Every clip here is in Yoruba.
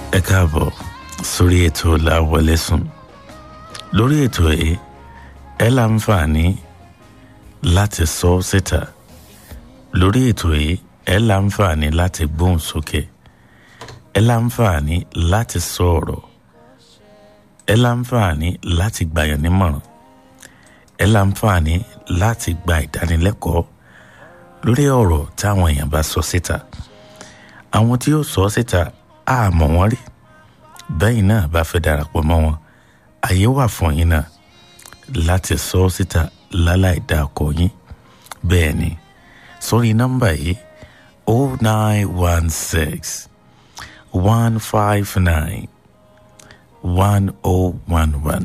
ẹ káàbọ̀ sórí ètò láwọlé sùn lórí ètò yìí ẹ láǹfààní láti sọ síta lórí ètò yìí ẹ láǹfààní láti gbóhùn sókè ẹ láǹfààní láti sọ ọ̀rọ̀ ẹ láǹfààní láti gbàyàn nímọ̀ràn ẹ láǹfààní láti gba ìdánilẹ́kọ̀ọ́ lórí ọ̀rọ̀ táwọn èèyàn bá sọ síta àwọn tí ó sọ síta á mọ̀ wọ́n rí bẹ́yìn náà bá fẹ́ darapọ̀ mọ́ wọn àyè wà fún yín náà láti sọ síta láláì dá ọkọ yín bẹ́ẹ̀ ni sórí nọ́mbà yìí o nine one six one five nine one o one one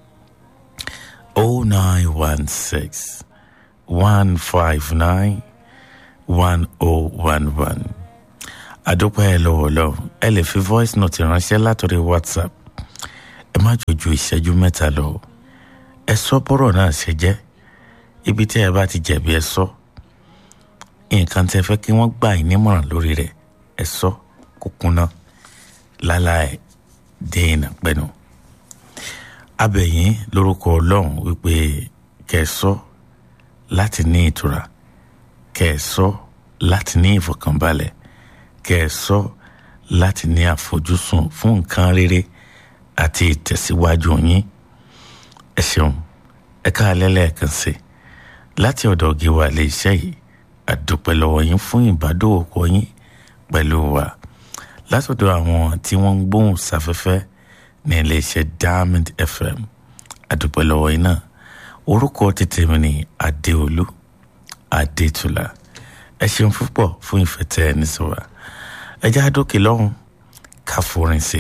o nine one six one five nine one o one one àdúpẹ́ ẹ lọ́wọ́ lọ́wọ́ ẹ lè fi voice note ránṣẹ́ látọ̀rí whatsapp ẹ má jòjò ìṣẹ́jú mẹ́ta lọ ẹ sọ bọ́rọ̀ náà ṣe jẹ́ ibi tí ẹ bá ti jẹ̀bi ẹ sọ nǹkan tẹ fẹ́ kí wọ́n gbà yín nímọ̀ràn lórí rẹ̀ ẹ sọ kó kúnná láláì dènà pẹ́nu abẹ̀yìn lórúkọ ọlọ́run wípé kẹ́ ẹ sọ láti ní ìtura kẹ́ ẹ sọ láti ní ìfọ̀kànbalẹ̀ kẹ́ ẹ sọ láti ní àfojúsùn fún nǹkan rere àti ìtẹ̀síwájú yín ẹ ṣeun ẹ káalẹ́ lẹ́ẹ̀kan sí láti ọ̀dọ̀ gíwá ilé iṣẹ́ yìí àdúpẹ́ lọ́wọ́ yín fún ìbádòwòpọ̀ yín pẹ̀lú wa látọ̀dọ̀ àwọn tí wọ́n ń gbóhùn sáfẹ́fẹ́ ní ilé iṣẹ́ Diamond FM àdúpẹ́ lọ́wọ́ yín náà orúkọ tètè mi ní Adéolú Adétúlá ẹ ṣeun púpọ̀ fún ìfẹ́ tẹ́ ẹ ní sọ́wọ́ ẹ já dókè lọ́hùn ká forin sí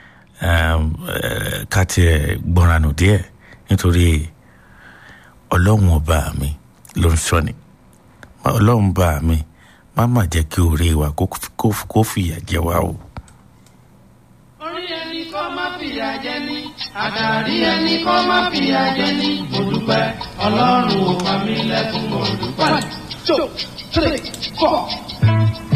ká tiẹ̀ gbọ́ranù díẹ̀ nítorí ọlọ́run ọba mi ló ń sọ ni ọlọ́run bá mi má má jẹ́ kí orí wa kó fìyà jẹ wá o. orí ẹni kọ́ má fìyà jẹ ní àtàrí ẹni kọ́ má fìyà jẹ ní mo dúpẹ́ ọlọ́run ò pa mí lẹ́kùn mo dúpẹ́. two three four.